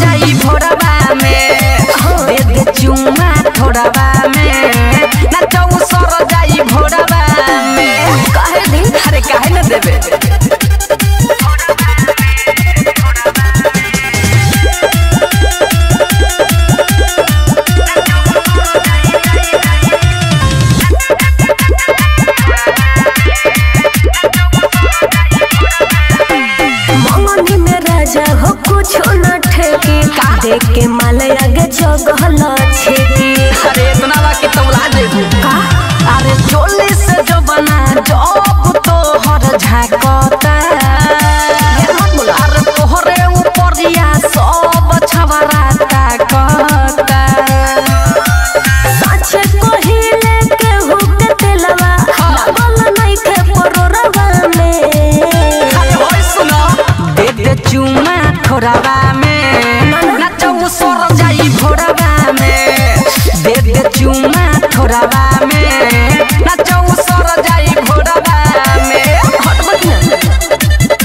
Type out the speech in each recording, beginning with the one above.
जाई भोरवा में दे दे चुमा थोड़ावा में नाचो सर जाई भोरवा में काहे दी अरे काहे न देबे मंगनी में राजा हो कुछ न ठेकी देख के माल आगे जगहल छेकी अरे इतना बा कि तौला देबू का अरे चोली से जो बना जब तो हर झाकता अरे तोहरे ऊपरिया सब छवरा ताकता साचे कोहिले के हुक तेलवा लागल नइखे परोरवा में अरे होय सुनो दे दे चुमा थोड़ावा में नाचो सर जाई भोरवा में दे दे चुमा थोड़ावा में नाचो सर जाई भोरवा में हट बकिया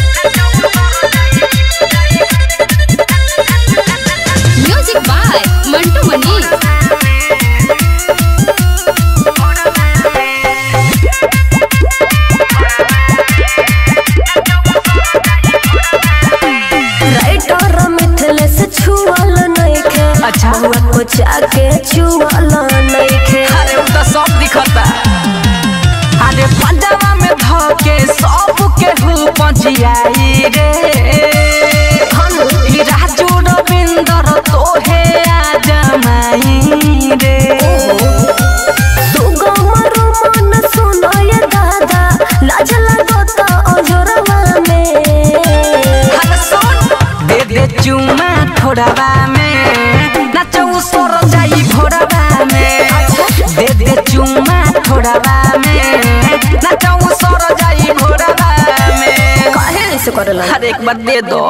music by Mantu Mani writer मिथले से छुअल नइखे अच्छा। हुआ को जाके छुअल नइखे अरे उ त सब दिखता अरे पंजाबा में धके सब के हु पजियाई रे ई राजू रविंदर तोहे आ जमाई रे दुगो मरु मन सुनय दादा लाज लागत अजोरवा में अरे सुन दे दे चुमा थोड़ावा में नाचो सर जाई भोरवा में दे दे चुमा थोड़ावा में नाचो सर जाई भोरवा में काहे ऐसे करला हर एक बार दे दो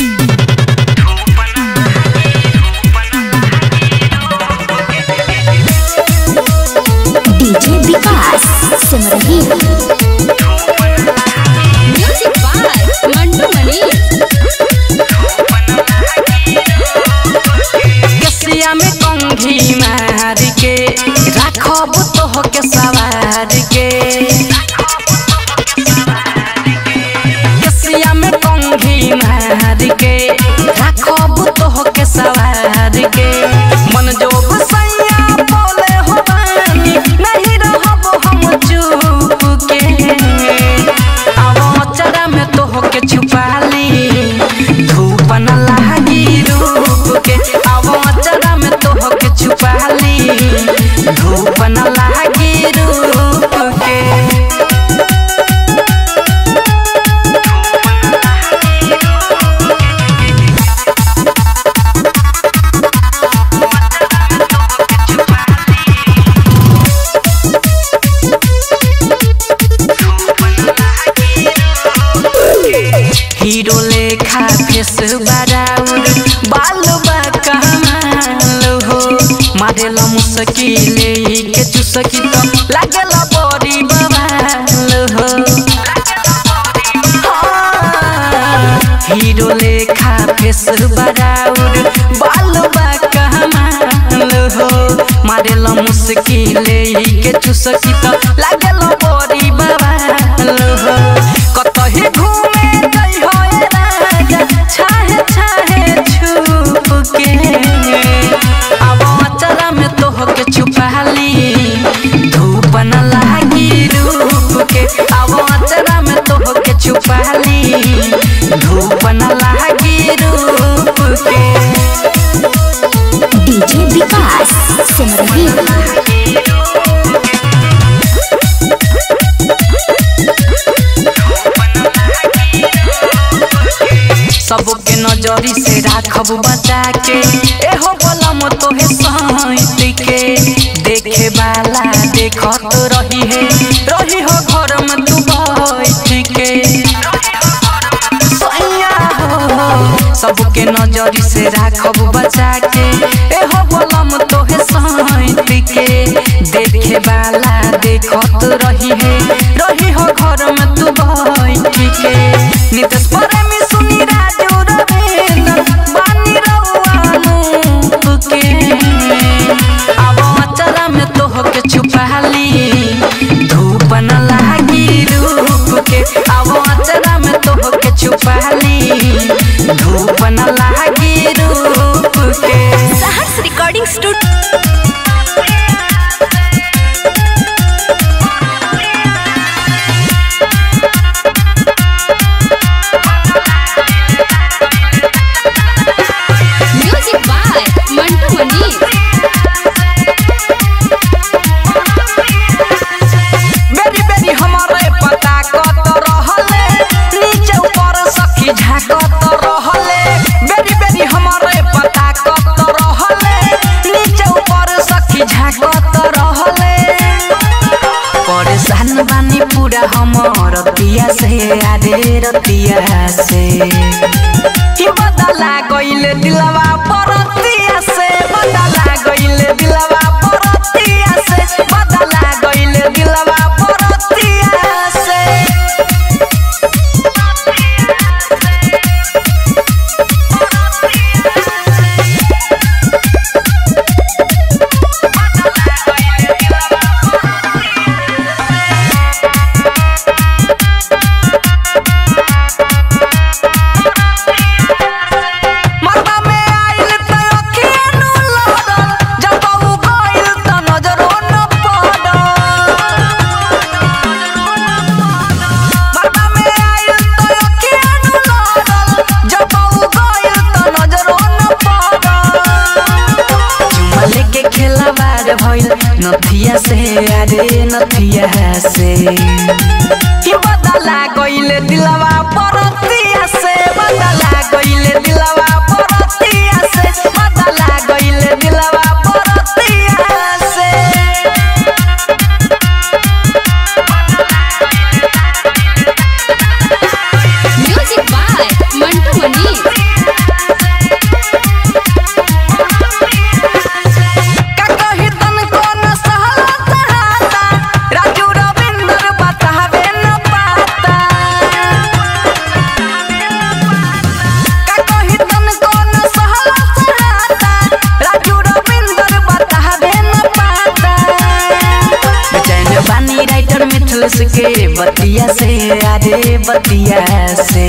DJ Vikas Simrahi music by Mantu Mani केसिया में कंघी मार के राखब तोह के सवार के केसिया में कंघी मार के राखब तोह के सवार के मन जोग सैया बोले हो बानी नहीं रहब हम चुप के अब चरा में तोह के छुपा ली धूप न लागी रूप के अब चरा में तोह के छुपा ली धूप न लागी रूप के हीरो लेखा फेस बराउर बाल बा कमाल हो मारेला मुसकिले के चुसकी तो लागेला बड़ी बवाल हो हीरो लेखा फेस बराउर बाल बा कमाल हो मारेला मुसकिले के चुसकी तो लागेला बड़ी बवाल हो कतही घूमे गई हो ए राजा छाहे छाहे छुप के अब अचरा में तोह के छुपाली धूप न लागी रूप के अब अचरा में तोह के छुपाली धूप न लागी रूप के डीजे विकास सिमरही सबके नजरी से राखब बचा के एहो बलम तोहे सहित के देखे वाला देखत रही है रही हो घर में तू बैठ के सैया हो सबके नजरी से राखब बचा के एहो बलम तोहे सहित के देखे वाला देखत रही है रही हो घर में तू बैठ के नितेश प्रेमी सुनी राजू रविंद्र बानी रउआ recording studio music by Mantu Mani बेरी बेरी हमारे पता कत रहले नीचे ऊपर सखी झाकत रहले बेरी बेरी हमारे पता कत रहले नीचे ऊपर सखी झाकत रहले परेशान बानी पूरा हमर रतिया से आरे रतिया से कि बदला गइले दिलवा परतिया से बदला गइले दिलवा परतिया से बदला गइले दिलवा परतिया से मरबा में आइल त अखिया नु लड़ल जब उ गइल त नजरो न पड़ल मरबा में आइल त अखिया नु लड़ल जब उ गइल त नजरो न पड़ल चुमा लेके खेलावार भइल नथिया से अरे नथिया से कि बदला गइले दिलवा परतिया से बदला गइले दिलवा परतिया से बदला गइले दिलवा परतिया से म्यूजिक बाय मंटू मनी का कही तनको न सहला सहाता राजू रविंदर बतावे न पाता का कही तनको न सहला सहाता राजू रविंदर बतावे न पाता बेचैन बानी राइटर मिथुस के बतिया से अरे बतिया से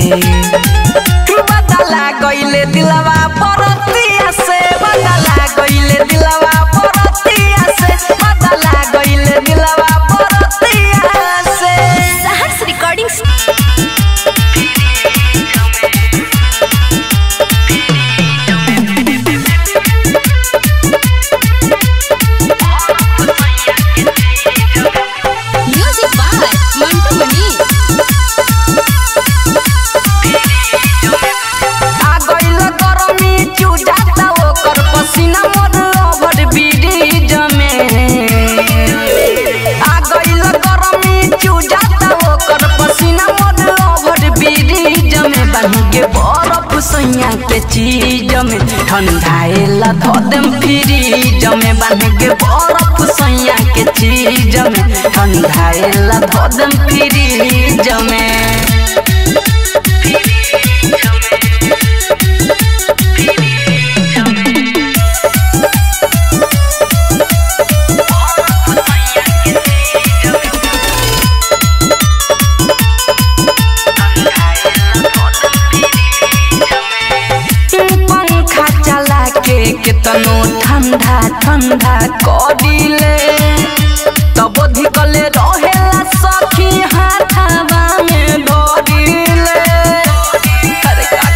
बदला गइले दिलवा परतिया से बदला गइले दिलवा परतिया से बदला गइले दिलवा परतिया से Saharsh recording music by Mantu Mani आ गइल गरमी चुजाता ओकर पसीना मोर ओभर ब्रिज में आ गइल गरमी चुजाता ओकर पसीना मोर ओभर ब्रिज में बांध के बरफ सैया के चीज में ठंडाएला धो देम फ्रिज में बांध के बरफ सैया के चीज में ठंडाएला धो देम फ्रिज में पंखा चला के केतनो ठंडा ठंडा करिले तब धिकले रहेला सखी हाथावा में धरिले अरे का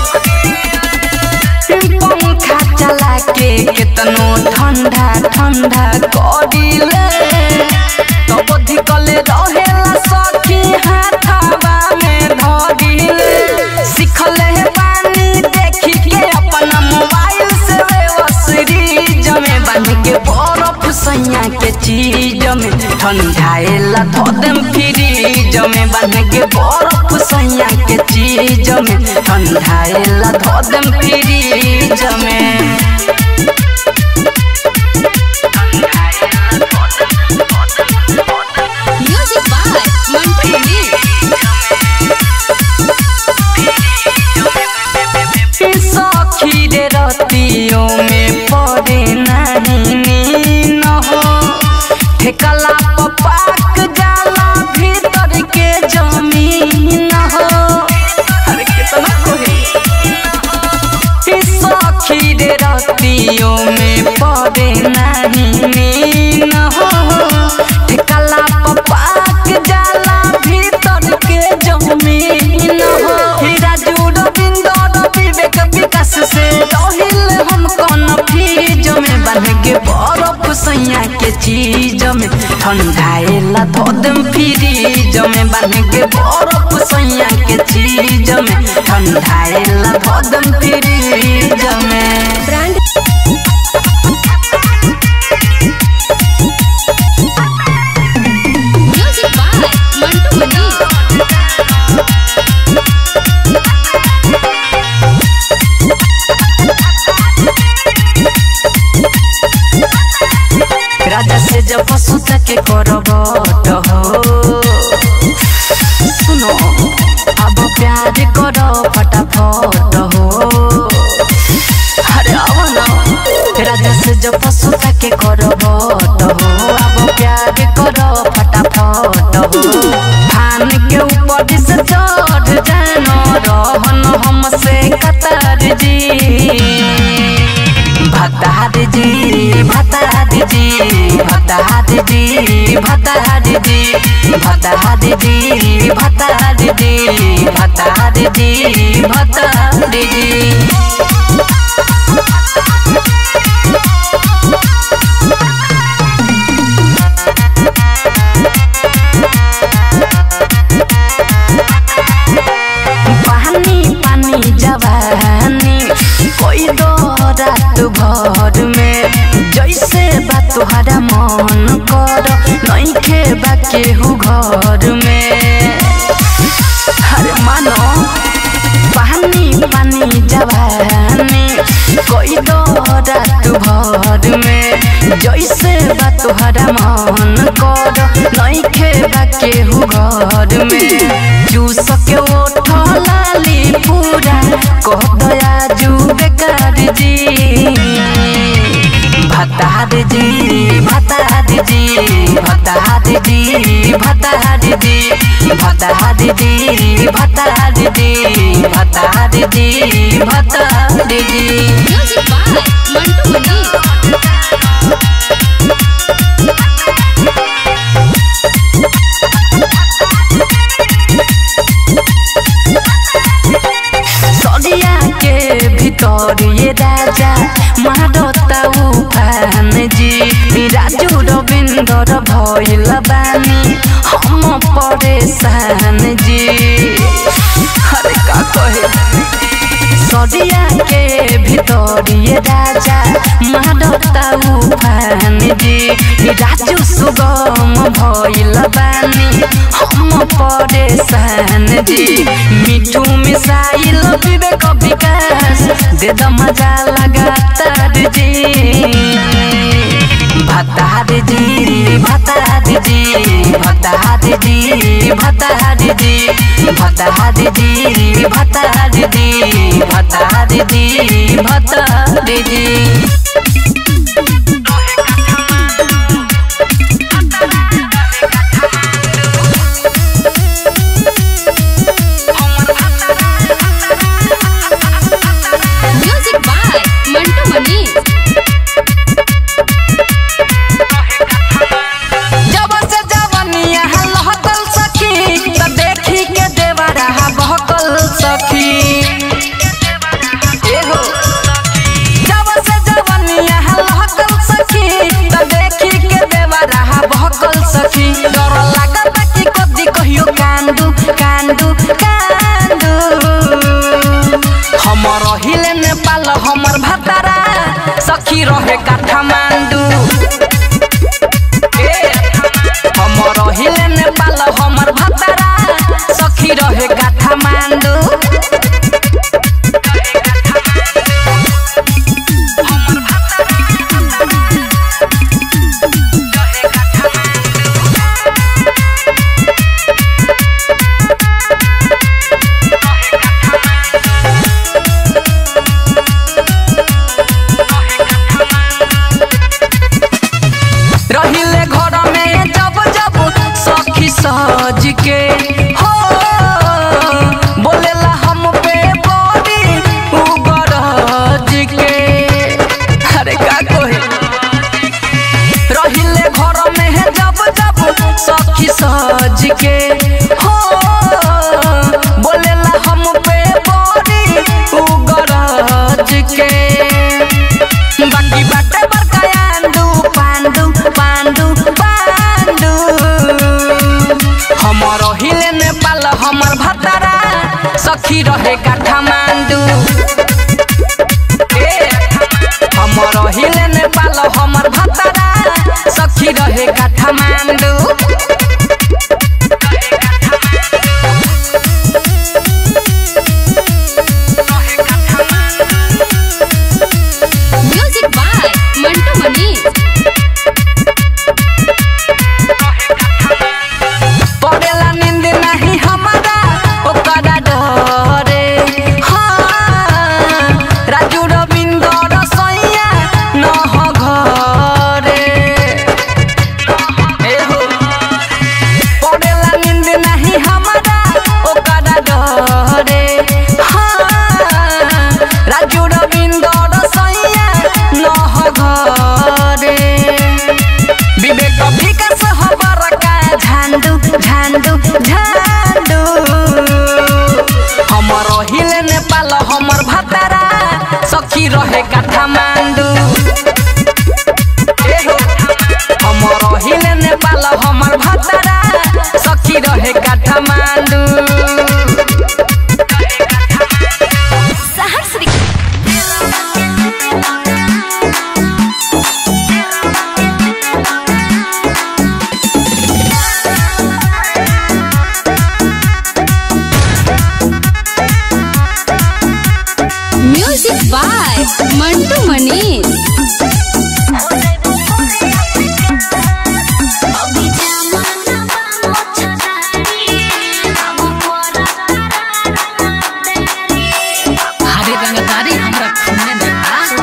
कही पंखा चला के केतनो ठंडा ठंडा करिले तब धिकले रहेला सखी हाथावा में धरिले सिखले बानी देखी के अपना मोबाइल से सीरीज में बांध के बर्फ सैया के चीज में ठंडाएला धो देम फ्रिज में बांध के बर्फ सैया के चीज में ठंडाएला धो देम फ्रिज में म्यूजिक बाय मंटू मनी सखी रे रतियों में पड़े नहीं नीन हो ठेकला पपाक जाला भीतर के जमीन हो अरे कितना कोई सखी रे रतियों में पड़े नहीं नीन हो ठिकाला पपाक जाला भीतर के जमीन हो हीरा जुड़ बिंदर विवेक विकास से रहिल हम कौन फीज में बन के बरफ सैया के चीज में ठंडाएला धो दम फ्रीज में बन के बरफ सैया के चीज में ठंडाएला धो दम फ्रीज में brand music by Mantu Mani राजा से जब पशु के करबट हो सुनो अब प्यार करो फटाफट हो अरे आओ ना राजा से जब पशु के करबट हो अब प्यार करो फटाफट हो फान के ऊपर से चढ़ जानो रहन हमसे कतर जी भतार जी भतार जी भतार जी भतार जी भतार जी भतार जी भतार जी भतार जी पानी पानी जवानी कोई दो रात भर में जैसे बा तुहरा मन कर नहीं खेबा केहू घर में अरे मानो पानी पानी जवानी कोई दो रात भर में जैसे बा तुहरा मन कर नहीं खेबा केहू घर में जूस के ओठ लाली पूरा कह दया जू बेकार जी भतार जी भतार जी भतार जी भतार जी भतार जी भतार जी भतार जी भतार जी म्यूजिक बाय मंटू मनी सरिया के भीतर ये राजा मारता उफान जी राजू रविंदर भइल बानी हम परेशान जी अरे का कहे सरिया के भीतर ये राजा मारता उफान जी राजू सुगम भइल बानी हम परेशान जी मिठू मिसाइल विवेक विकास दे द मजा लगातार जी भतार जी भतार जी भतार जी भतार जी भतार जी भतार जी भतार जी भतार जी म्यूजिक बाय मंटू मनी जब से जवनिया लहकल सखी त देखी के देवरा बहकल सखी एहो जब से जवनिया लहकल सखी त देखी के देवरा बहकल सखी डर लागत कि कदी कहियो कांदू कांदू कांदू हमर हिले नेपाल हमर भतारा सखी रहे काठमांडू हमर हिले नेपाल हमर भतारा सखी रहे काठमांडू रहिले घर में जब जब सखी सज के हो बोलेला हम पे बड़ी उगरज के सखी रहे काठमांडू ए, हमर हिले नेपाल हमर भतरा सखी रहे काठमांडू म्यूजिक बाय मंटू मनीष पड़ेला नींद नहीं हमारा ओकरा डरे हाँ राजू रविंद्र रसैया न हो घरे ए हो। पड़ेला नींद नहीं हमारा ओकरा डरे हाँ राजू रविंद्र रसैया न हो घरे विवेक विकास हबर का झांडू झांडू झांडू हमर हिले नेपाल हमर भतारा सखी रहे काठमांडू ए हो, हमर हिले नेपाल हमर भतारा सखी रहे काठमांडू सहर्ष म्यूजिक बाय मंटू मनीष हरे रंगदारी हमरा खूने में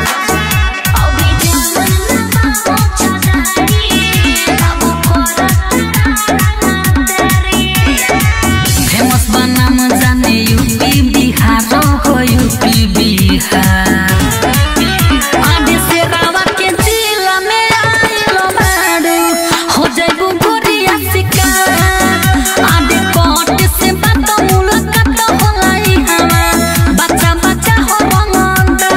फेमस बनाम जाने यूपी बिहार हो यूपी बिहार आदि से रावा के जिला में आइलो बारू हो जाइबू गोरिया शिकार आदि कोट से बात मुलाकात होलाई हवा बच्चा बच्चा हो रंगंदा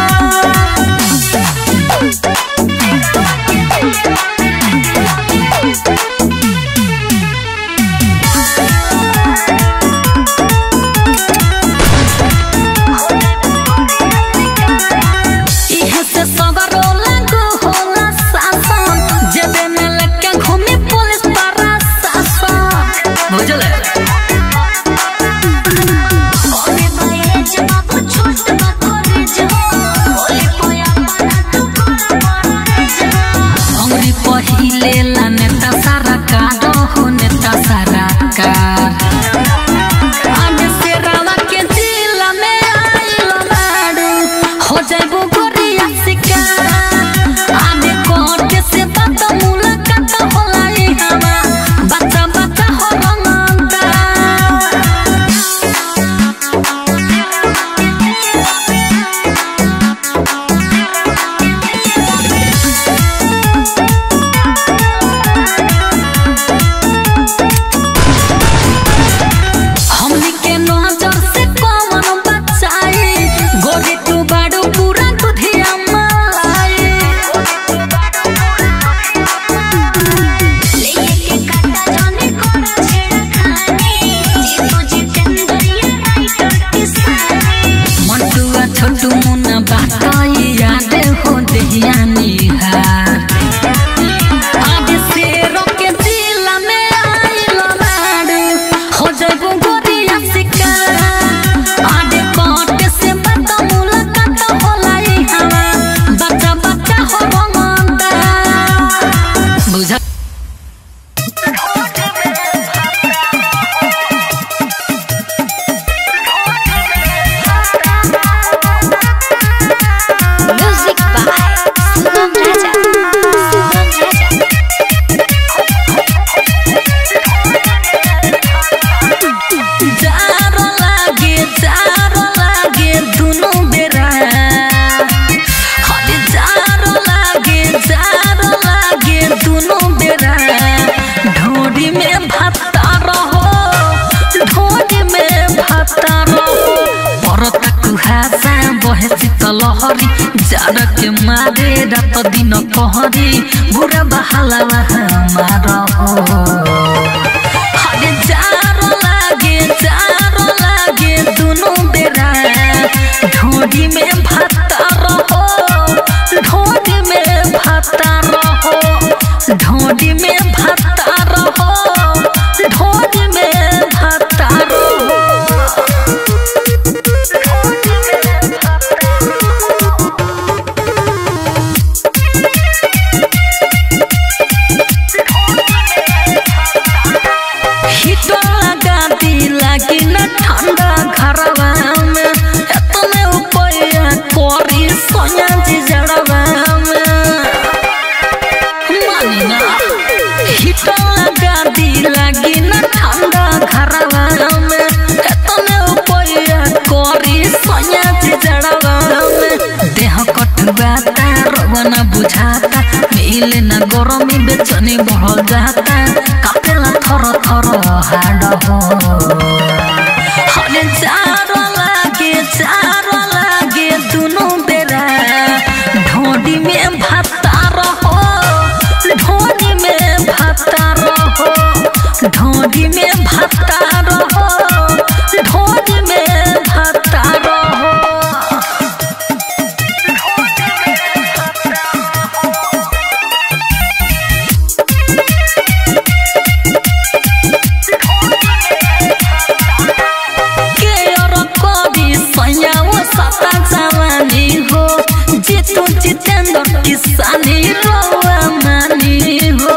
इहे से सगरो लागू होला शासन जेबे में लेके घूमी पुलिस प्रशासन बुझले अंगरी पहिले ला नेता सारा कार हो नेता सारा कार आज से रावा के जिला में आइलो बारू हो जाइबू गोरिया शिकार आने कोर्ट से बात मुलाकात होलाई हवा बच्चा बच्चा हो रंगंदा हमनी के नजर से कौन बचाई गोरी तू बाड़ू पूरा दुधिया मलाई मंटुआ छोटू मुन्ना बात याद हो दहिया निहार आज से रोके जिला में आइलो बाड़ू हो जाइबू गोरिया शिकार आडे कोट से बात मुलाकात होलाई हवा बच्चा बच्चा हो रंगंदा बुझा म्यूजिक बाय सुगम राजा सुगम राजा जारो लागे जारो लागे दुनु बेरा हरे जारो लागे जारो लागे दुनु बेरा ढोरी में भत्ता रहो ढोरी में भत्ता रहो परत कुहासा बहे शीतलहरी जाड़ के मारे रात दिन कहरी बुरा बहाला मारो हरे जारो लागे जारो लागे दुनु बेरा ढोडी में भाता रहो ढोडी में भाता रहो ढोडी में भाता रहो ढोडी में भाता रहो हीटर लगा दी लागी न ठंडा घरवा में एतने उपाया करी सोया जी जड़वा में मानी ना हीटर लगा दी लागी न ठंडा घरवा में एतने उपाया करी सोया जी जड़वा में देह कटुआता रवना बुझाता मिले न गरमी बेचनी बढ़ जाता कापेला थर थर हाड हो हने चारो लागे चारो लागे दुनु बेरा ढोडी में भाता रहो ढोडी में भाता रहो ढोडी में भाता रहो ढोडी में भाता रहो के और कवि सयाओ सता जवानी हो जितु जितेंद्र किसानी रोआ मानी हो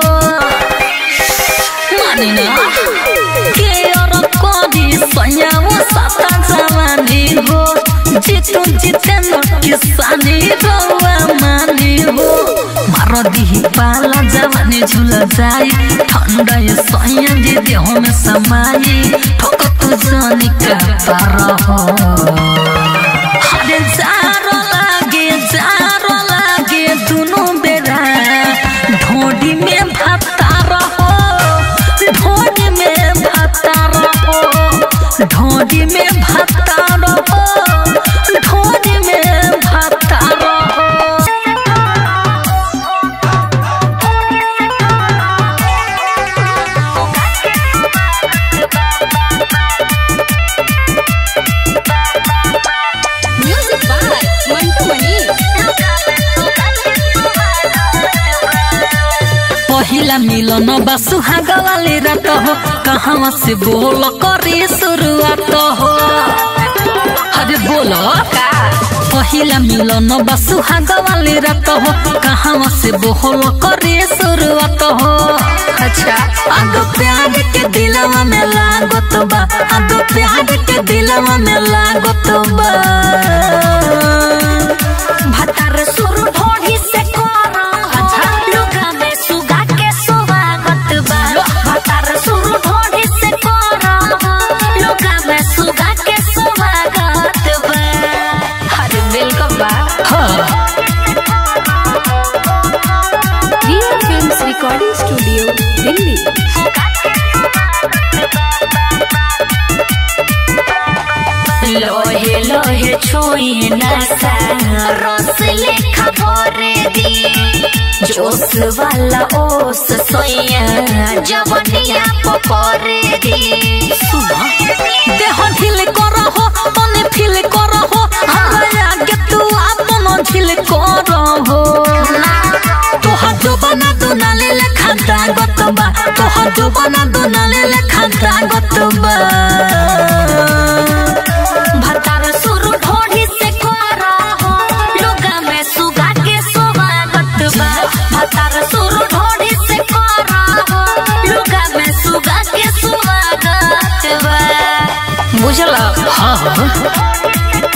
मानी ना के और कवि सयाओ सता जवानी हो जितु जितेंद्र किसानी रोआ मानी हो मारो दिही पाला जवानी झुल जाई ठंडा ये सैया जे देह में समाई ठोक तू जानी का पार हो हरे जारो लागे जारो लागे दुनु बेरा ढोडी में भाता रहो ढोडी में भाता रहो ढोडी में भाता रहो ढोडी में भाता रहो म्यूजिक बाय मंटू मनी पहिला मिलन बा सुहाग वाली रात हो कहाँ से बोल करे शुरुआत हो अरे बोलो पहिला मिलन बा सुहाग वाली रात हो कहाँ से बोल करे शुरुआत हो अच्छा आगो प्यार के दिलवा में लागत बा आगो प्यार के दिलवा में लागत बा भतर सुर ढोढ़ी से कोरा अच्छा लुगा में सुगा के स्वागत बा भतर सुर ढोढ़ी से कोरा लुगा में सुगा के स्वागत बा अरे वेलकम बा हाँ real films recording studio Delhi लोहे लोहे छुई नशा रस लेखा भरे दी जोश वाला ओस सोया जवनिया पकड़े दी देह ढिल करहो तने फील करहो हमरा आगे तू आपन ढिल करहो तोहा जोबना दुनाले लेखा दागत बा तोहा जोबना दुनाले लेखा दागत बा भतार सुर ढोढ़ी से कोरा हो लुगा में सुगा के स्वागत बा भतार सुर ढोढ़ी से कोरा हो लुगा में सुगा के स्वागत बा बुझला हाँ हाँ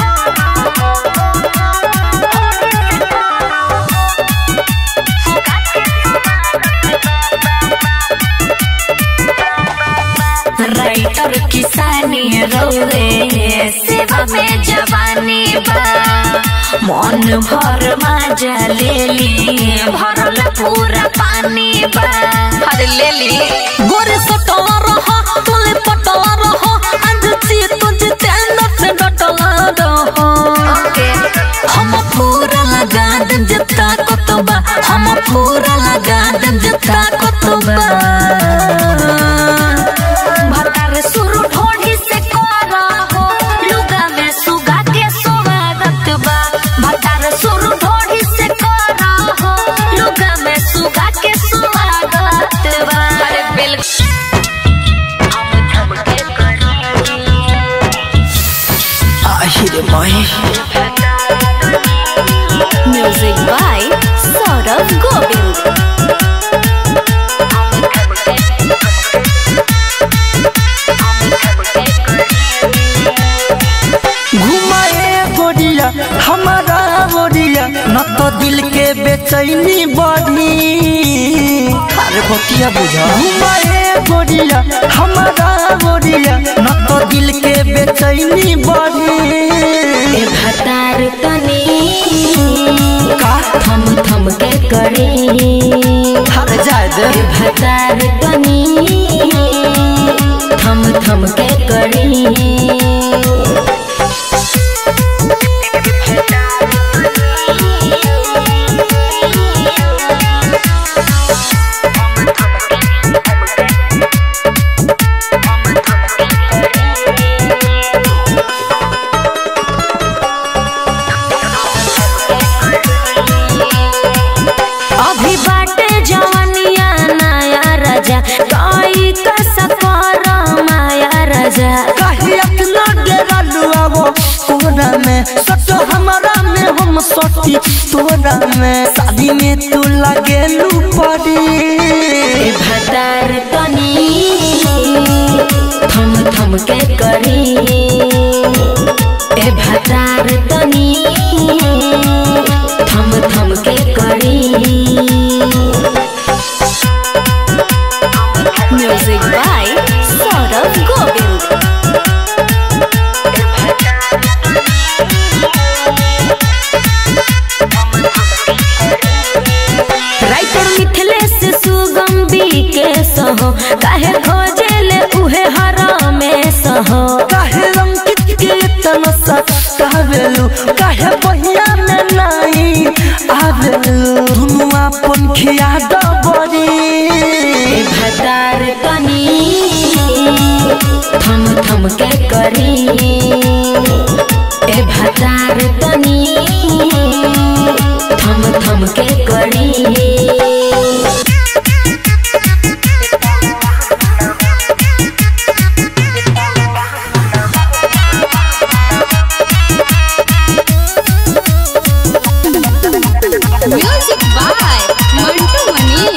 राइटर किसानी रोवे सेवा में जवानी बा मन भर मजा ले ली भरल पूरा पानी बा अरे ले ली गोरे सटवा रहो तुले पटवा रहो आज ची तुझे तेंदर से डटला रहो हम पूरा लगा देम जता कतबा हम पूरा लगा देम जता कतबा भतार सुर ढोढ़ी से कोरा हो लुगा में बेचैनी बढ़ी अरे बतिया बुझा घुमाए गोरिया हमारा गोरिया न तो दिल के बेचैनी बढ़ी ए भतार तनी का थम थम के करे हर जाए दे ए भतार तनी थम थम के करे अभी बाटे जवनिया नया राजा कई कसकर माया राजा काहे अपना डेरा लुआवो तोरा में सट हमारा में हम सटी तोरा में शादी में तू लगे लू पड़ी ए भतार तनी थम थम के करी ए भतार तनी थम थम के करी music by Saurabh Govind writer Mithilesh Sugam के सहो काहे खोजेले उहे हरा में सहो काहे अंकित के इतना सा कहवेलू काहे बहिया में नहीं आवेलू दुनु अपन खिया दबरी ए भतार तनी थम थम के करी ए भतार तनी थम थम के करी म्यूजिक बाय मंटू मनी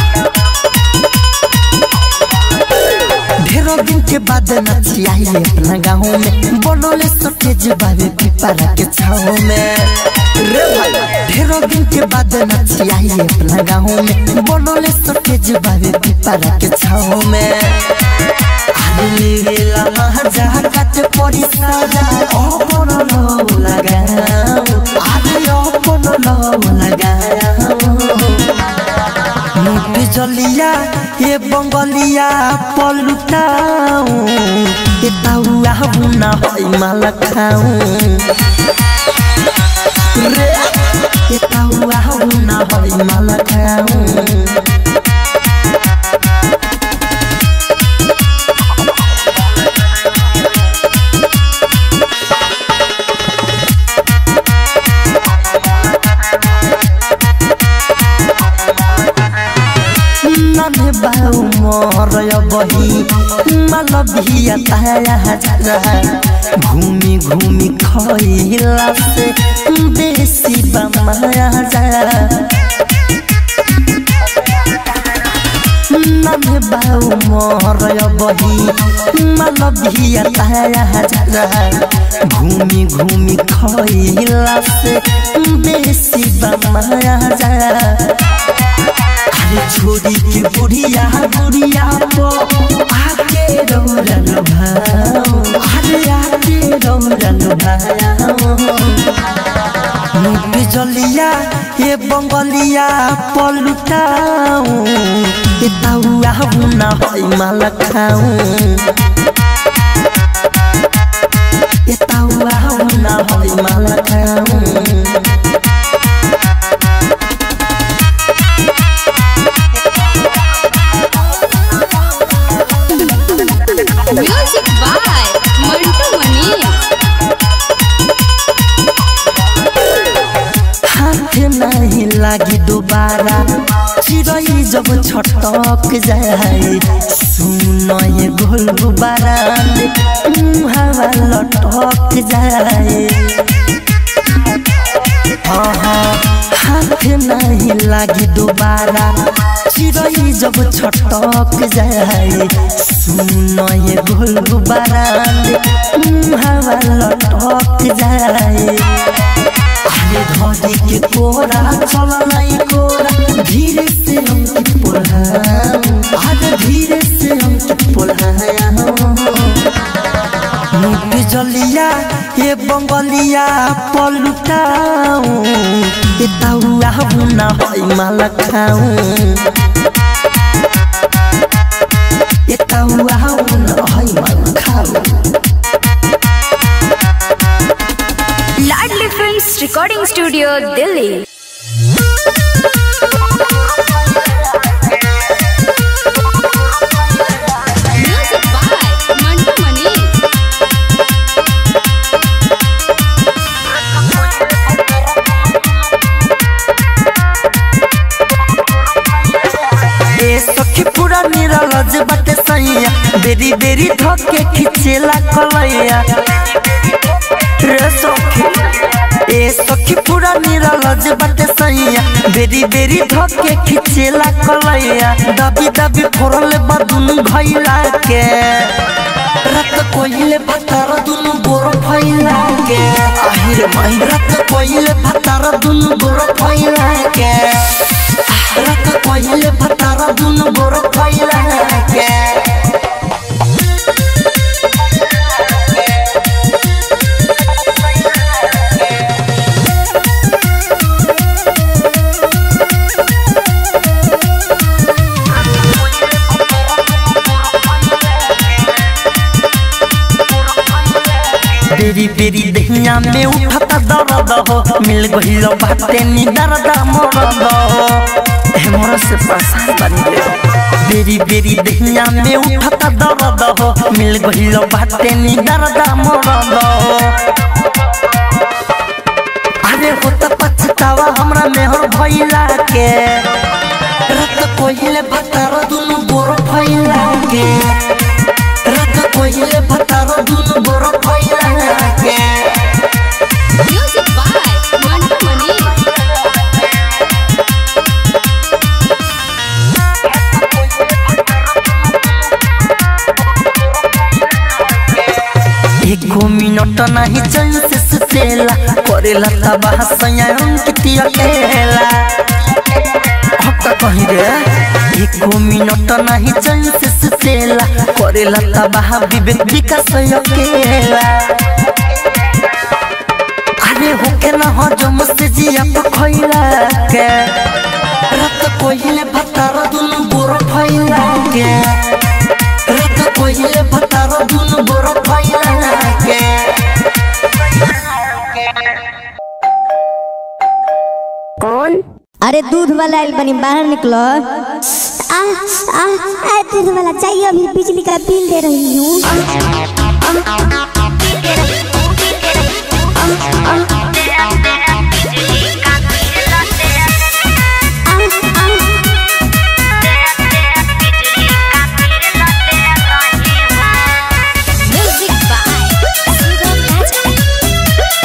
ढेरों दिन के बाद नचियाई अपना गाँव में बनोले सटेज बाबे पिपरा के छाव में रे भाई ढेरों दिन के बाद नचियाई अपना गाँव में बनोले सटेज बाबे पिपरा के छाव में आदमी गेला महाजा काट पड़ी साजा अपन लो लगाओ आदमी अपन लो लगाओ मुट जलिया ये बंगलिया पलुटाऊ ये ताउआ बुना होई माला खाऊ रे ये ताउआ बुना होई माला खाऊ नन्हे बाऊ मोर बही मल भिया ताया जा घूमी घूमी खइला से बेसी बमाया जा नन्हे बाऊ मोर बही मल भिया ताया जा घूमी घूमी खइला से बेसी बमाया जा अरे छोरी के बुढ़िया बुढ़िया पो आके रौरन भाओ अरे आके रौरन भाओ मुख जलिया ये बंगलिया पलुटाऊ ये ताउआ बुना होई माला खाऊ ये ताउआ बुना होई माला खाऊ म्यूजिक बाय मंटू मनी हाथ नहीं लागी दोबारा चिड़ै जब छटक जाए सुन ये गोल गुबारा हवा लटक जाए हाँ हाँ हाथ नहीं लागी दोबारा चिड़ै जब छटक जाए सुन ये गोल गुबारान हवा लटक जाए अरे धोदी के कोरा चल नहीं कोरा धीरे से हमके पोल्हाम अरे धीरे से हमके पोल्हाम मुख जलिया ये बंगलिया पलुटाऊ ये ताउआ बुना होई माला खाऊ ये ताउआ बुना होई माला खाऊ Ladli films recording studio Delhi music by Mantu Mani ए सखी पूरा निरलज बाटे सैया बेरी बेरी धके खिचेला कलैया रे सखी ए सखी पूरा निरलज बाटे सैया बेरी बेरी धके खिचेला कलैया दबी दबी फोड़ल बदुन भैला के रत कोइले भतार दुनु गोर फैला के আহিरे माई रत कोइले भतार दुनु गोर फैला के रत कोइले भतार दुनु गोर फैला के बेरी बेरी दहिया में उठता दर्द हो मिल गइल बाटे नी दर्द मरद हो हे मोर से परेशान बनी रे बेरी बेरी दहिया में उठता दर्द हो मिल गइल बाटे नी दर्द मरद हो अरे होता पछतावा हमरा मेहर भइला के रत कोइले भतार दुनु गोर फैला के रत कोइले भतार दुनु गोर फैला के म्यूजिक बाय मंटू मनी एको मिनट नहीं चैन से सुतेला करेला तबाह सयान किती अकेला हक्का कहीं रे एको मिनट नहीं चैन से सुतेला करेला तबाह विवेक विकास अकेला अरे होके ना हो जो मुझसे जिया पखैला के रत कोइले भतार दुनु गोर फैला के रत कोइले भतार दुनु गोर फैला के अरे दूध वाला आइल बनी बाहर निकलो आ आ आ दूध वाला चाहिए अभी बिजली का बिल दे रही हूँ म्यूजिक बाय सुगम राजा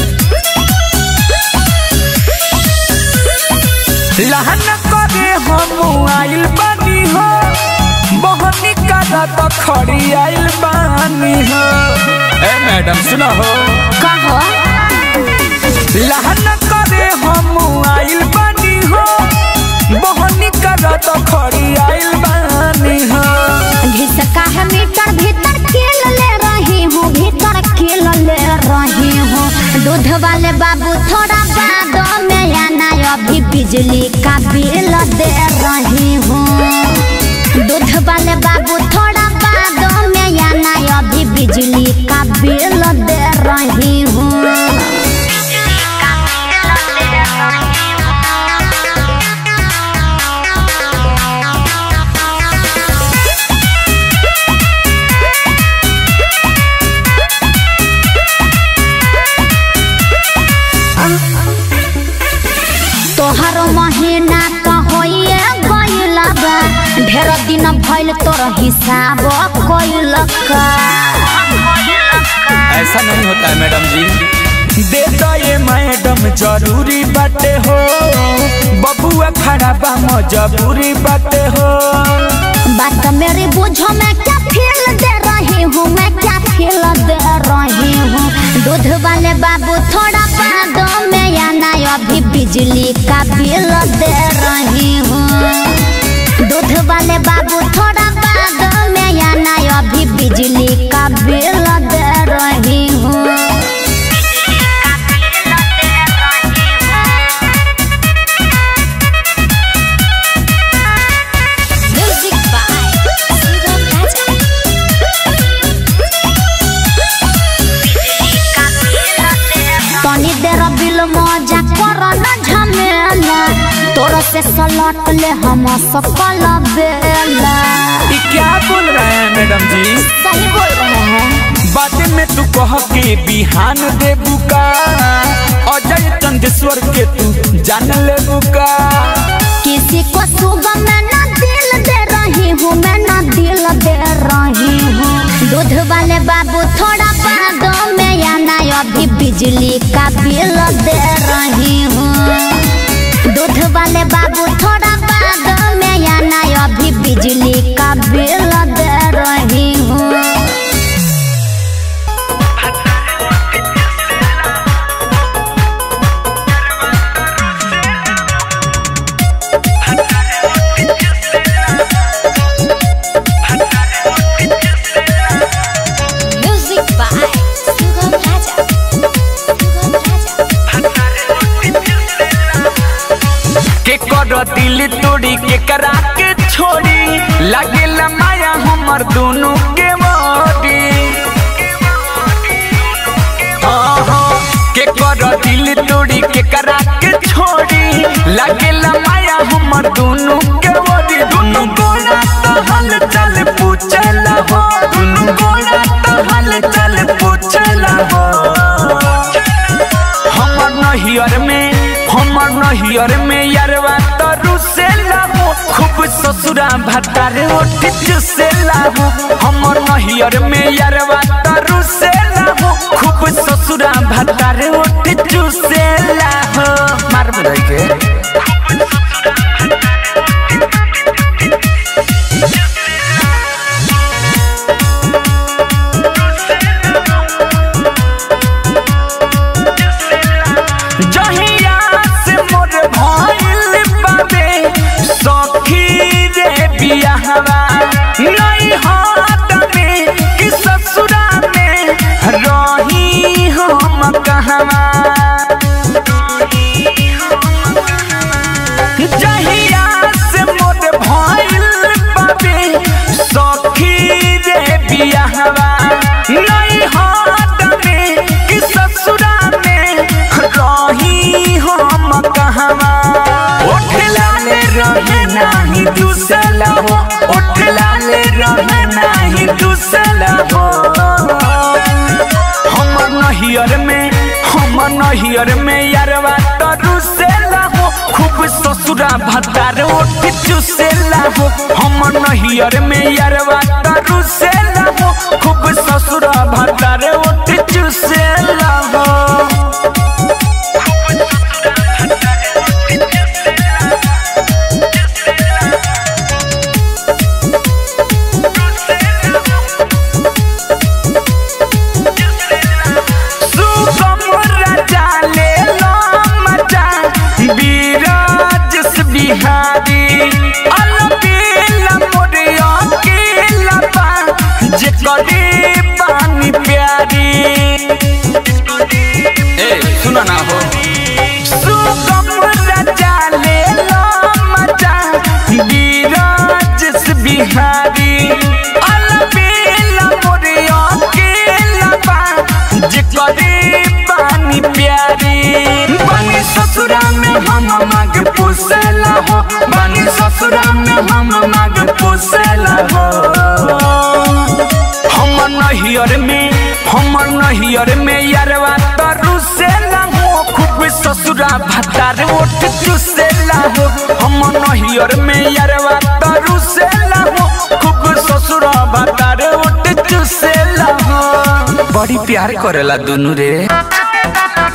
लहन करे हम आइल बानी हो मोहनी का तो खड़ी आइल बानी हो ए मैडम सुनो हो कहो लहन करे हम आइल बानी हो मोहनी का तो खड़ी आइल बानी हो घिसका है मीटर भीतर खेल ले रही हूँ भीतर खेल ले रही हूँ दूध वाले बाबू थोड़ा बाद में आना अभी बिजली का बिल दे रही हूँ दूध वाले बाबू थोड़ा बाद में आना अभी बिजली का बिल दे रही हूँ तोहर महीना तो होइए गइल बा ढेर दिन भइल तोर हिसाब कइल का ऐसा नहीं होता है मैडम जी दे दो ये मैडम जरूरी बाटे हो बबुआ खड़ा बा मजबूरी बाटे हो बात मेरी बुझो मैं क्या फील दे रही हूँ मैं क्या फील दे रही हूँ दूध वाले बाबू थोड़ा बाद में आना अभी बिजली का बिल दे रही हूँ दूध वाले बाबू थोड़ा बाद में आना अभी बिजली का बिल दे रही हूँ Music by Sugam Raja. तनी देर बिल मजा कर न झमेला तोर से सलट ले हम सकल बेला ये क्या बोल रहे हैं मैडम जी सही बोल रहे हैं बातें में तू कह के बिहान दे बुका अजय चंदेश्वर के तू जान ले बुका किसी को सुबह मैं न दिल दे रही हूँ मैं न दिल दे रही हूँ दूध वाले बाबू थोड़ा बाद में आना अभी बिजली का बिल दे रही हूँ दूध वाले बाबू थोड़ा बाद में आना अभी बिजली का बिल दे रही हूँ Music by Sugam Raja. Sugam Raja. के कर दिल तोड़ी के करा के छोड़ी लगे माया हमर दोनों के मोड़ी हाँ, हाँ, के कर दिल तोड़ी के करा के छोड़ी लगे माया हमर दोनों के मोड़ी दोनों गोला तो हल चल पूछला हो दोनों गोला तो हल चल पूछला हो हमर नहियर में हमर नहियर में यारवा तरु से लाहो खूब ससुरा भतारे ओठ से लाहो हमर नहियर में यारवा तरु से लाहो खूब ससुरा भतारे ओठ से लाहो मार बधाई के जहिया से मोर भइल बाबे सखी रे बियाहवा नहीं हाथ में कि ससुरा में रही हम कहवा जहिया से मोर भइल बाबे सखी रे बियाहवा नहीं हाथ में कि ससुरा में रही हम कहवा ओठ लाले रहे नाही दूसला हो ओठ लाले रहे नाही दूसला हो हमर नहियर में हमर नहियर में यारवा तरु से लाहो खूब ससुरा भतार ओठ चुसे लाहो हमर नहियर में यारवा तरु से लाहो खूब ससुरा भतार ओठ चुसे लाहो सुगम राजा ले लो मजा बीराजस बिहारी अलबेला मोरिया के लबा जे करी पानी प्यारी ए सुना ना हो सुगम राजा ले लो मजा बीराजस बिहारी अलबेला मोरिया के लबा जे करी पानी प्यारी बनी ससुरा में हम माग पोसेला हो बनी ससुरा में हम माग पोसेला हो हमर नहियर में हमर नहियर में यारवा तरु से हो खूब ससुरा भतार ओठ चुसेला हो हमर नहियर में यारवा तरु से हो खूब ससुरा भतार ओठ चुसेला हो बड़ी प्यार करेला दोनों रे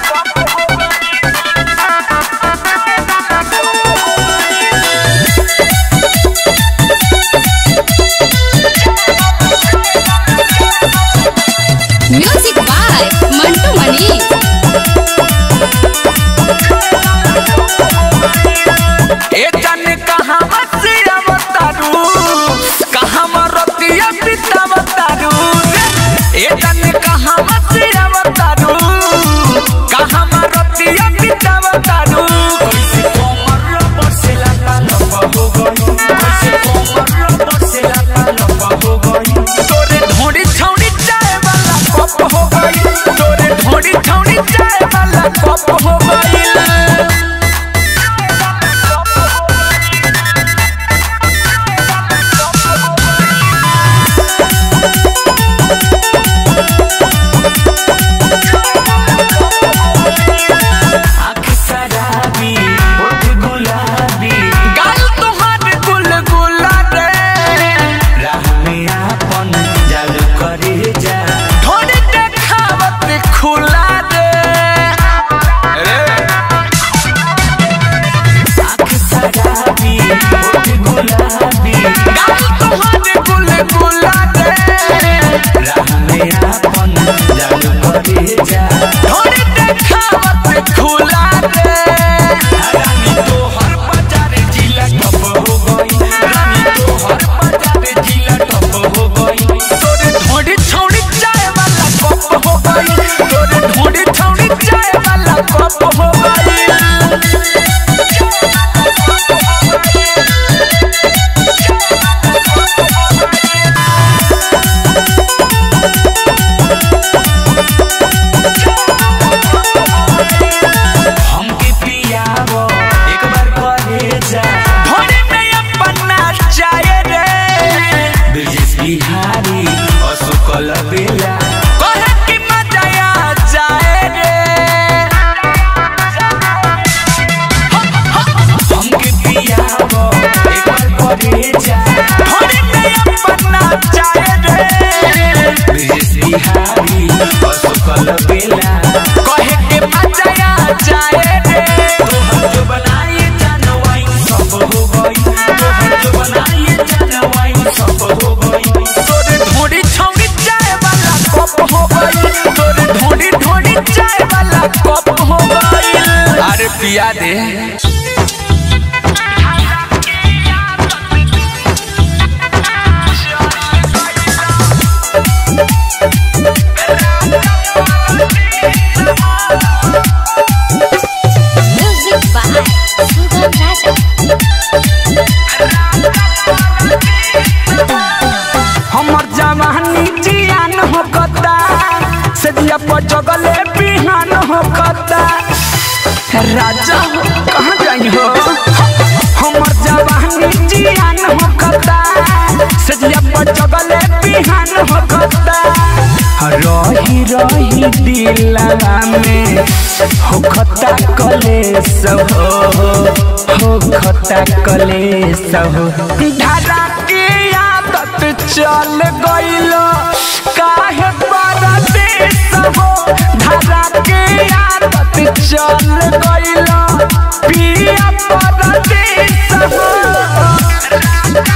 पिया दे Music by Sugam Raja. हमर जवानी जियान हो कता सदिया पर जगले बिहान हो कता राजा हो कहाँ जाई हो हमर जवानी जियान हो कता सदिया पर जगले बिहान हो कता रही रही दिलवा में हो खता कलेस हो हो खता कलेस हो धारा के आदत चल गइल काहे परदेस हो धारा के आदत चल गइल पिया परदेस हो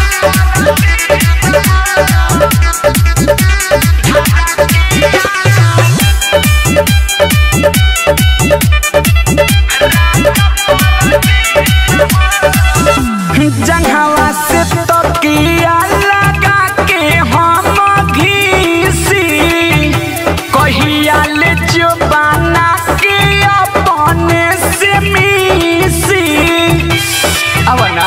जंघवा से तकिया लगा के हम घीसी कहिया ले जुबाना के अपने से मिसी अब ना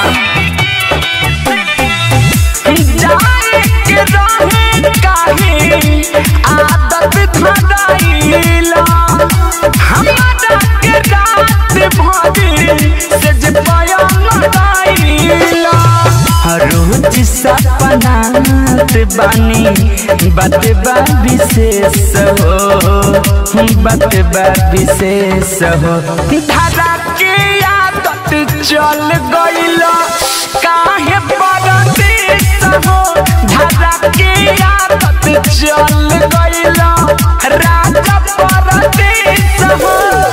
जाए के रहे काहे आदत धराइला हमारा के रात भरी से जे पाया लगाइला रोज सपनात बानी बात बा विशेष हो बात बा विशेष हो धारा के आदत चल गइल काहे परदेस हो धारा के आदत चल गइल राजा परदेस हो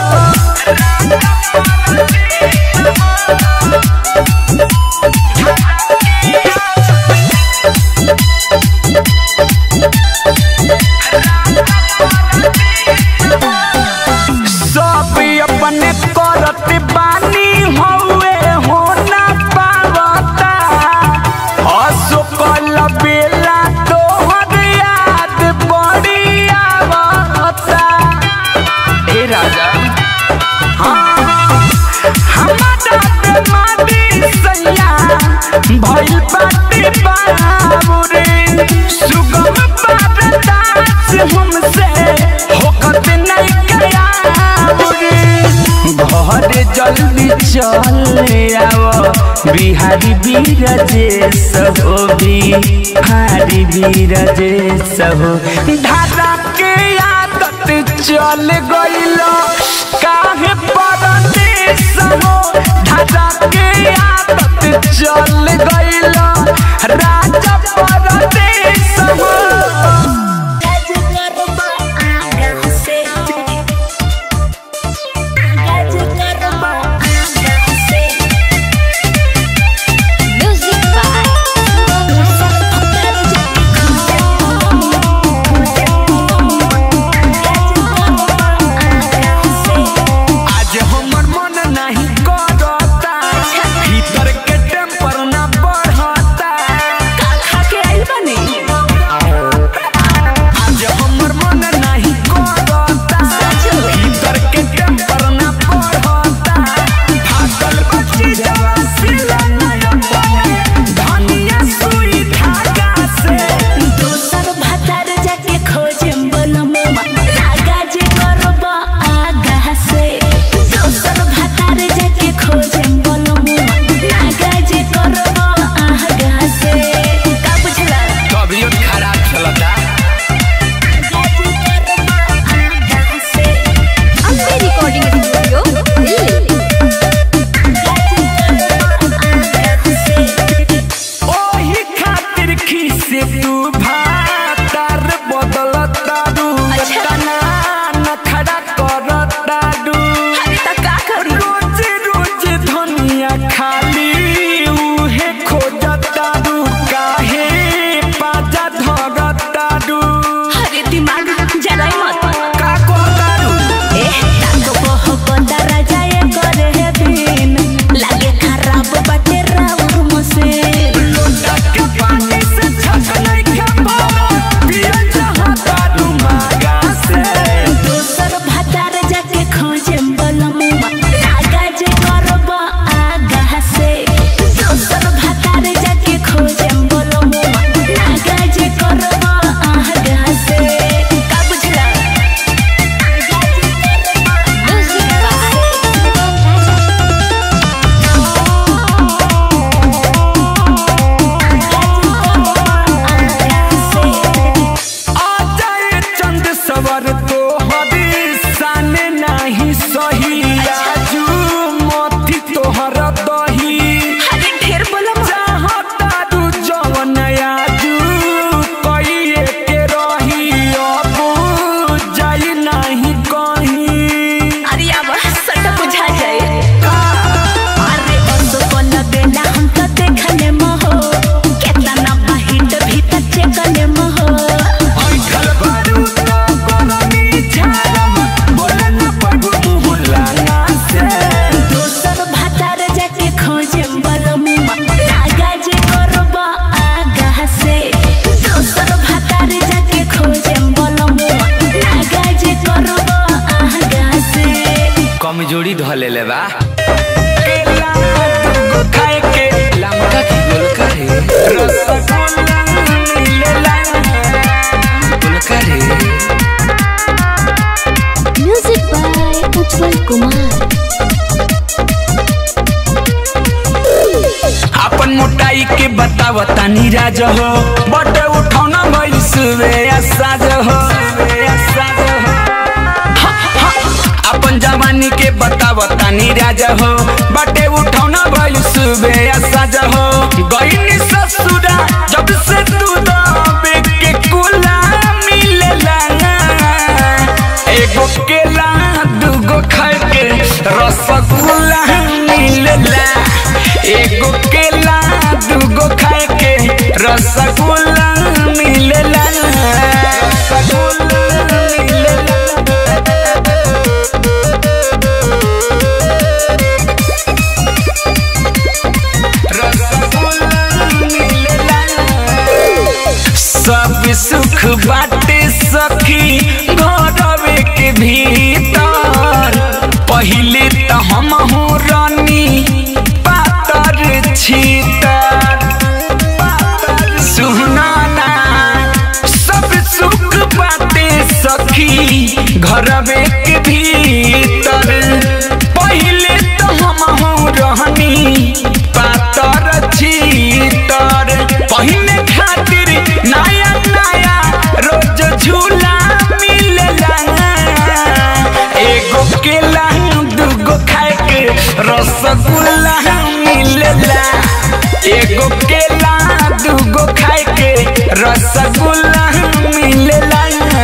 सब अपने करत बानी हौवे हो ना पावता असुकल बेला तोहर याद बड़ी आवता ए राजा हाँ, हमारा बेमारी सैया भइल बाटे बाबुरे सुगम बारदास हमसे होकत नहीं गया बुरे घर जल्दी चल आव बिहारी बीरजेश हो बिहारी बीरजेश हो धारा के आदत चल गइल काहे परदेस हो धारा के आदत चल गइल राजा परदेस हो Music by Sugam आज हमर मन नहीं करता भीतर के टेम्पर ना बढ़ता आज हमर मन नहीं करता भीतर के टेम्पर ना बढ़ता भागल बच्ची जवा सिला नया बने धनिया सुई धागा से दोसर भातार जाके खोजेम बनमुआ आगा जे करब आगा से दोसर भातार जाके खोजेम बनमुआ आगा जे करब आगा से का बुझला तबियत खराब चलता आगा जे करब आगा से Ambe Recording Studio, Delhi. आगा जे करब दही अरे ढेर बोला चाहता तू जवन आजू कइए के रही अब जाई नहीं कहीं अरे अब सट बुझा जाए अरे बंदो को न देना हम तो देखने महो कितना ना बाहिट भीतर चेकने महो ऐठल बारू तो कोनमी झारम बोले न पड़ू मुहला ना से दोसर भातार जाके खोजे बलमुआ आगा जे करबा आगा से दोसर भातार जाके खोजे बलमुआ आगा जे करबा आगा से कमजोरी धले ले बा केला तुमको खाए के लमका की गोल करे रसगुल्ला मिलेला गोल करे म्यूजिक बाय उज्जवल कुमार अपन मोटाई के बताव तानी राज हो बड़े उठौना भइल सुबे साज हो साज हो हा, हा। अपन जवानी के बताव तानी राज हो बड़े उठौना भइल सुबे साज हो गईनी ससुरा जब से तू दबे के कुला मिलेला एगो केला दूगो खाए के रसगुल्ला मिलेला एगो केला दूगो खाए के रसगुल्ला मिलेला रसगुल्ला मिलेला रसगुल्ला मिलेला सब सुख बाटे सखी घरवे के भीतर पहिले त हम हो रानी पातर छीतर सुनाना सब सुख बाटे सखी घरवे के भीतर पहिले त हम हो रहनी पातर छीतर पहिने खातिर नया नया रोज झूला मिलेला एगो केला दूगो खाए के रसगुल्ला मिलेला एगो केला दूगो खाए के रसगुल्ला मिलेला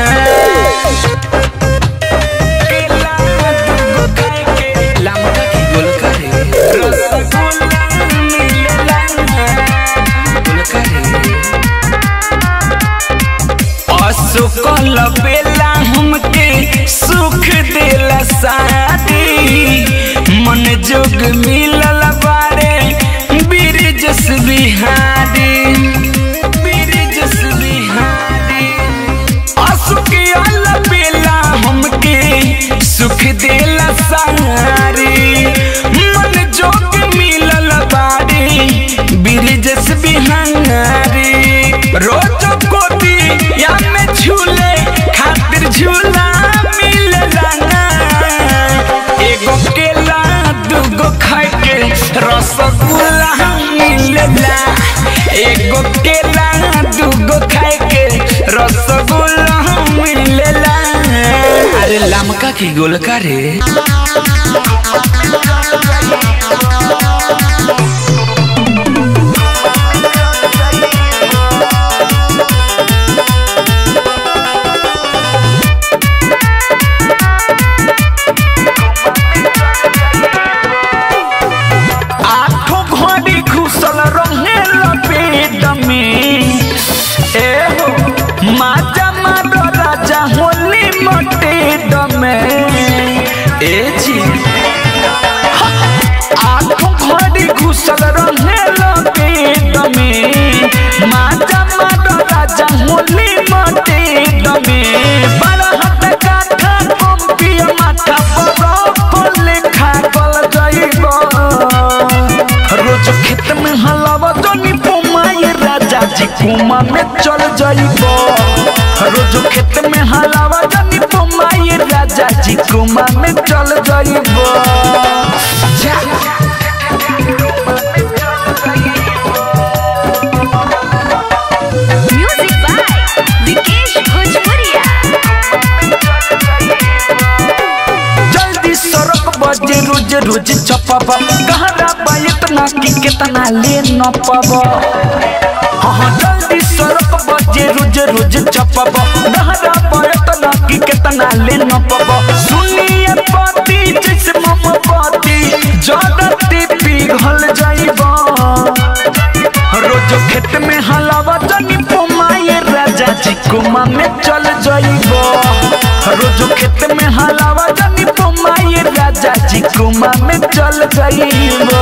केला दूगो खाए के लमका की गोल करे रसगुल्ला मिलेला गोल करे असुकल बेला हमके सुख देला शादी मन जोग मिलल बारे बिरजस बिहारी बिरजस बिहारी असुकल बेला हमके सुख देला सारी मन जोग मिलल बारी बिरजस बिहारी रोज कोती या में झूले खातिर झूला मिलला ना एगो केला दूगो खाए के रसगुल्ला मिलला एगो केला दूगो खाए के रसगुल्ला मिलला अरे लमका की गोल करे आठों घड़ी घुसल रहे लपेट में ए हो माजा मारो राजा होली मटेट में ए जी आठों घड़ी घुसल रहे लपेट में माजा मारो राजा होली मटेट में बारह हाथ काठा कंपिया माथा पर लेखा कल जाइबा रोज खेत में हलावा जनी पुमाए राजा जी कुमा में चल जाइबो रोज खेत में हलावा जनी पुमाए राजा जी कुमा में चल जाइबो म्यूजिक बाय विकेश भोजपुरिया जल्दी सड़क बजे रोज रोज चपबा गहरा बाय ना कि कितना ले न पब हाँ जल्दी सड़क बजे रोज रोज चपब डहरा पड़त ना कि कितना ले न पब सुनिए पति जैसे मोमबत्ती जगती पिघल जाइबा रोज खेत में हलावा जनी पोमाए राजा जी कुमा में चल जाइबो रोज खेत में हलावा जनी पोमाए राजा जी कुमा में चल जाइबो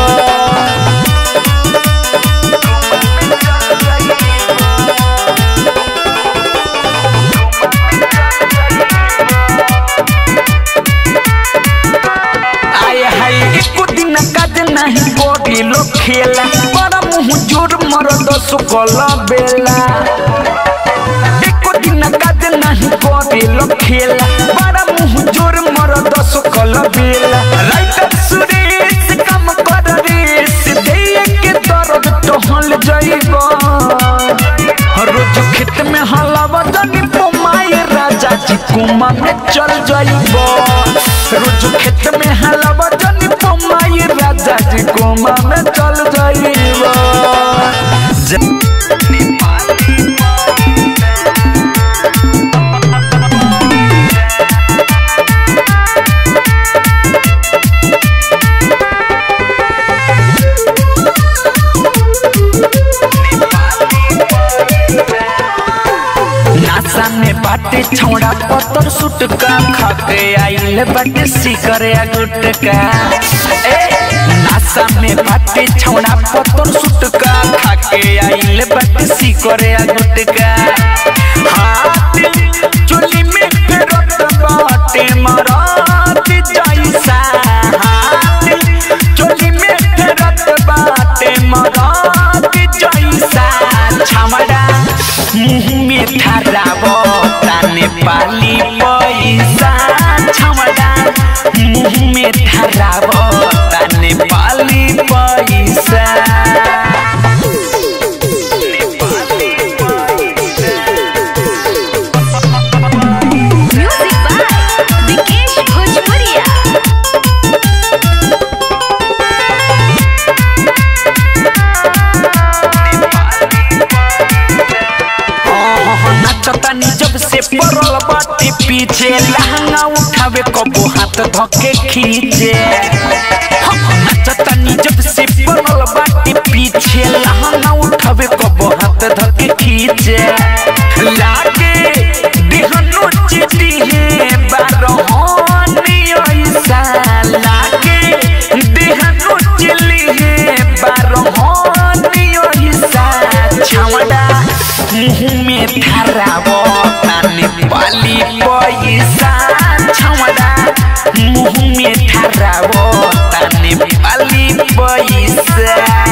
आय हाय एको दिन काज नहीं कोडी लो खेला बड़ा मुंह जोर मरद सुकल बेला एको दिन काज नहीं कोडी लो खेला बड़ा मुंह जोर मरद सुकल बेला राइटर सुरेश काम कर रेस दे के दर्द टहल जाइबा रोज खेत में हलावा जानी पोमाए राजा जी कुमा में चल जाइबो रोज खेत में हलावा जानी पोमाए राजा जी कुमा में चल जाइबो नासा में बाटे छौड़ा पत्थर सुट का खाके आइल बाटे सिकरे गुटका ए नासा में बाटे छौड़ा पत्थर सुट का खाके आइल बाटे सिकरे गुटका हाथ चुली में फेरत बाटे मरात जैसा हाथ चुली में फेरत बाटे मरात जैसा छमड़ा मुंह में ठहराबो ताने पाली पैसा छमड़ा मुंह में ठहराबो ताने पाली पैसा म्यूजिक बाय विकेश भोजपुरिया नचतानी जब से पड़ल बाटे पीछे लहंगा उठावे कबो हाथ धके खींचे नचतानी जब से पड़ल बाटे पीछे लहंगा उठावे कबो हाथ धके खींचे लागे देहनो चिटी है बारहोनी ऐसा लागे देहनो चिली है बारहोनी ऐसा छावड़ा मुंह में ठहराबो ताने पाली पैसा छावड़ा मुंह में ठहराबो ताने पाली पैसा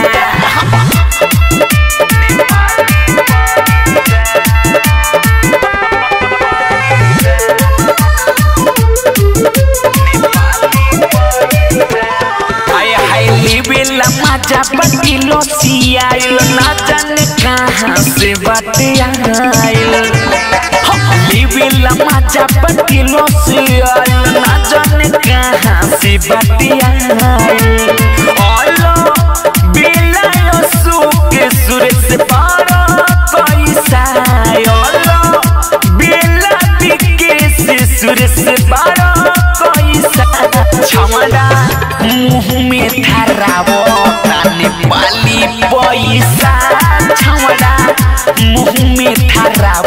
आय हाय लेवेला मजा बटिलो सियाइल ना जाने कहाँ से बाटे आइल लेवेला मजा बटिलो सियाइल ना जाने कहाँ से बाटे आइल ओलो बेला यो सुके सुरे से पारा पैसा ओलो बेला दिके से सुरे से पारा पैसा छमड़ा मुंह में ठहरावो ताने पाली पैसा छमड़ा मुंह में ठहरावो